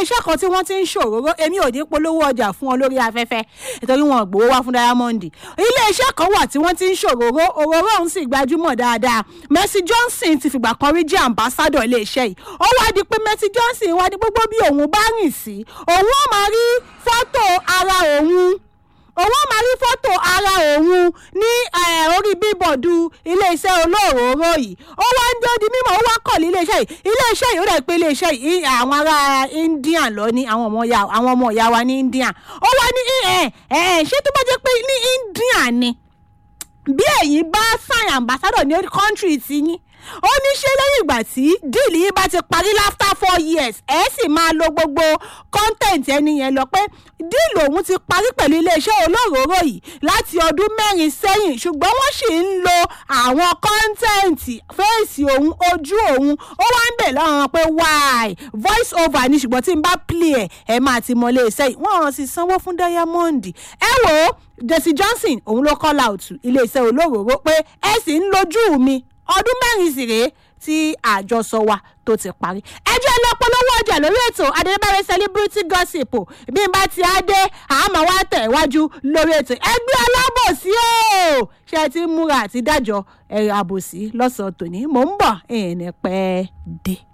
iléeṣẹ́ kan tí wọ́n ti ń ṣòróró èmi ò ní polówó ọjà fún ọ lórí afẹ́fẹ́ nítorí wọn ò gbowó wá fún diamond iléeṣẹ́ kan wà tí wọ́n ti ń ṣòróró òróró ọ̀hún sì gbajúmọ̀ dáadáa Mercy Johnson ti fìgbà kan rí jẹ́ ambassador iléeṣẹ́ yìí ó wá di pé Mercy Johnson wá ní gbogbo bí òun bá rìn sí òun ó máa rí fọ́tò ara òun òun á máa rí fọ́tò ara òun ní eh, orí bíbọ̀dù iléeṣẹ́ olóòróró yìí ó wá ń jẹ́ di mímọ̀ ó wá kọ̀ ní iléeṣẹ́ yìí iléeṣẹ́ yìí ó dẹ̀ pé iléeṣẹ́ yìí àwọn ará India lọ ní àwọn ọmọ ìyá àwọn ọmọ ìyá wa ní India ó wá ní ẹ ẹ ṣé tó bá jẹ́ pé ní India ni bí ẹ̀yin bá sign ambassador ní country ti yín ó ní ṣe lẹ́yìn ìgbà tí díìlì yìí bá ti parí after four years ẹ̀ sì máa lo gbogbo content ẹni yẹn lọ pé díìlì òun ti parí pẹ̀lú iléeṣẹ́ olóróró yìí láti ọdún mẹ́rin sẹ́yìn ṣùgbọ́n wọ́n sì ń lo àwọn content fèsì òun ojú òun ó wá ń bẹ̀ lọ́wọ́ pé why voice over ni ṣùgbọ́n tí n bá play ẹ̀ ẹ̀ máa ti mọ iléeṣẹ́ yìí wọ́n sì sanwó fún Diamond ẹ wò ó Desi Johnson òun ló call out iléeṣẹ́ olóróró pé ẹ sì ń lójú mi ọdún mẹ́rin sì rèé tí àjọsọ wa tó ti parí. ẹjọ́ ìlọpọlọwọ́ ọjà lórí ètò adébáyé celebrity gossip bí n bá ti á dé àmọ́ wá tẹ̀ wájú lórí ètò ẹgbẹ́ alábòsí o ṣe ti múra àti dájọ́ ẹ̀rọ àbòsí lọ́sàn-án tòní mò ń bọ̀ ẹ̀ẹ́nẹ́pẹ́ dé.